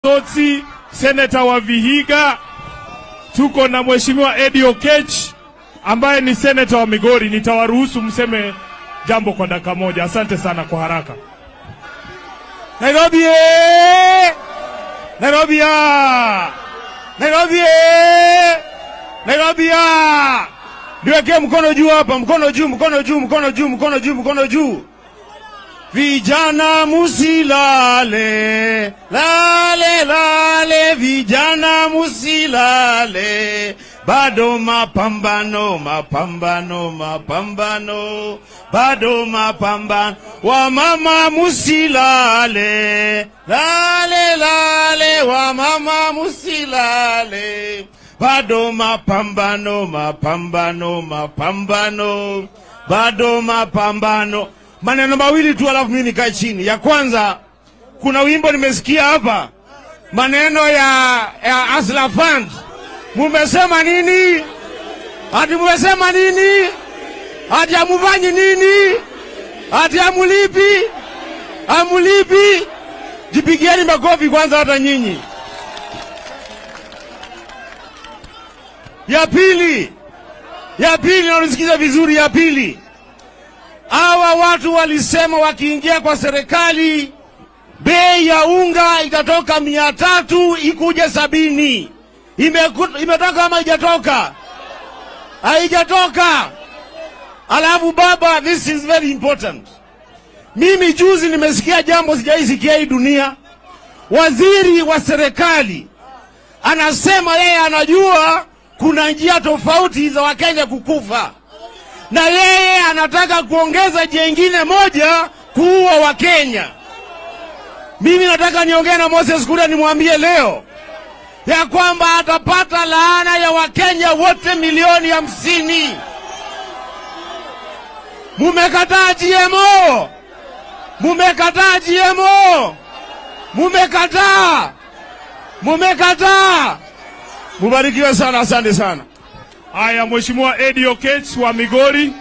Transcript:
Sotsi, seneta wa Vihiga, tuko na mheshimiwa Eddie Okech ambaye ni seneta wa Migori. Nitawaruhusu mseme jambo kwa dakika moja. Asante sana kwa haraka. Nairobi! eh! Nairobi! ah! Nairobi! eh! Nairobi! ah! Niwekee mkono juu hapa, mkono juu, mkono juu, mkono juu, mkono juu, mkono juu. Vijana musilale, lale lale, vijana musilale, bado mapambano, mapambano, mapambano, bado mapambano. Wamama musilale, lale lale, wamama musilale, bado mapambano, mapambano, mapambano, bado mapambano maneno mawili tu, alafu mimi nikae chini. Ya kwanza, kuna wimbo nimesikia hapa, maneno ya, ya Asla Fund. Mumesema nini? Ati mumesema nini? Ati amufanyi nini? Ati amulipi? Amulipi? Jipigieni makofi kwanza, hata nyinyi. Ya pili, ya pili, naonisikiza vizuri. Ya pili, hawa watu walisema wakiingia kwa serikali bei ya unga itatoka mia tatu ikuje sabini. Imeku- Imetoka ama haijatoka? Haijatoka. Alafu baba, this is very important. Mimi juzi nimesikia jambo sijaisikia hii dunia. Waziri wa serikali anasema yeye anajua kuna njia tofauti za Wakenya kukufa na yeye anataka kuongeza jengine moja kuua Wakenya. Mimi nataka niongee na Moses Kuria nimwambie leo ya kwamba atapata laana ya Wakenya wote milioni hamsini. Mumekataa GMO, mumekataa GMO, mumekataa, mumekataa. Mubarikiwe sana, asante sana. Haya, mheshimiwa Eddie Okech wa Migori.